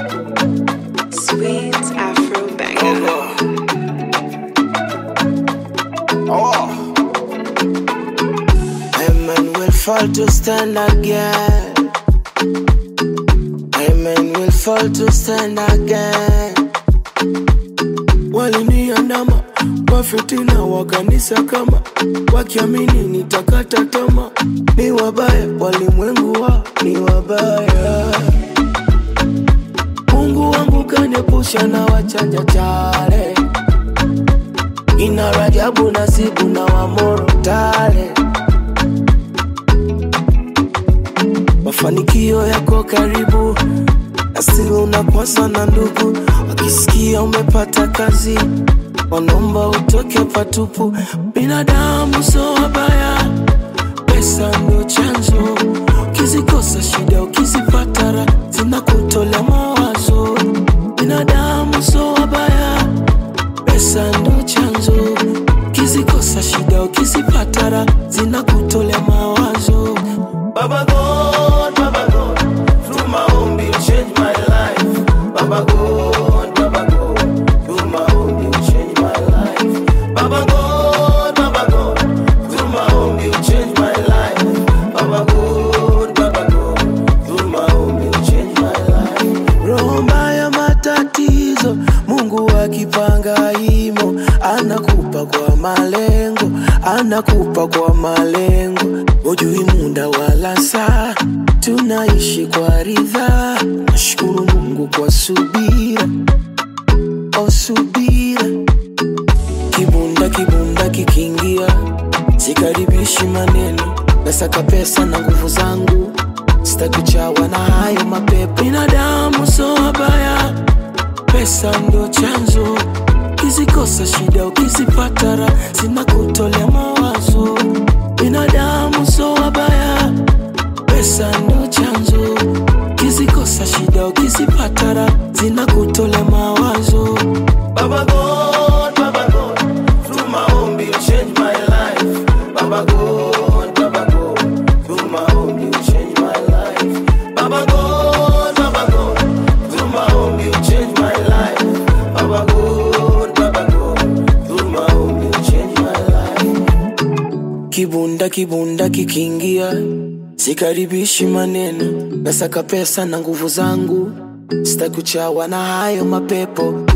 Sweet Afro banger. Oh. Amen will fall to stand again. Amen will fall to stand again. Waliniandama wafitina wa kanisa kama wakiamini nitakata tama, ni wabaya walimwengu wa ni wabaya. Mungu wangu kaniepusha na wachanja chale ina Rajabu Nasibu na Wamoro Tale. Mafanikio yako karibu, asili unakwasa na ndugu, wakisikia umepata kazi wanaomba utoke patupu. Binadamu so wabaya, pesa ndio chanzo, ukizikosa shida, ukizipata raha zinakutolea mawazo. Binadamu so wabaya pesa ndo chanzo, ukizikosa shida, ukizipata raha zinakutolea mawazo. Baba God, Baba God, through maombi you change my life. Baba God, Baba God, through maombi you change my life. Baba God, Baba God, through maombi you change my life. Baba God, Baba God, through maombi you change my life. Roho mbaya matatizo, Mungu akipanga imo, anakupa kwa malengo, anakupa kwa malengo. Hujui muda wala saa, tunaishi kwa ridhaa. Nashukuru Mungu kwa subira, o subira. Kibunda kibunda kikiingia, sikaribishi maneno, nasaka pesa na nguvu zangu sitakuchawa na hayo mapepo. Binadamu so wabaya, pesa ndo chanzo, ukizikosa shida, ukizipata raha zinakutolea mawazo. Binadamu so wabaya, pesa ndo chanzo, ukizikosa shida, ukizipata raha zinakutolea mawazo. Baba God, Baba God, through maombi you change my life. Baba God, Baba God, through maombi you change my life. Baba God, Baba God, through maombi you change my life. Baba God, Baba God, through maombi you change my life. Kibunda kibunda kikiingia, sikaribishi maneno, nasaka pesa na nguvu zangu, sitakuchawa na hayo mapepo.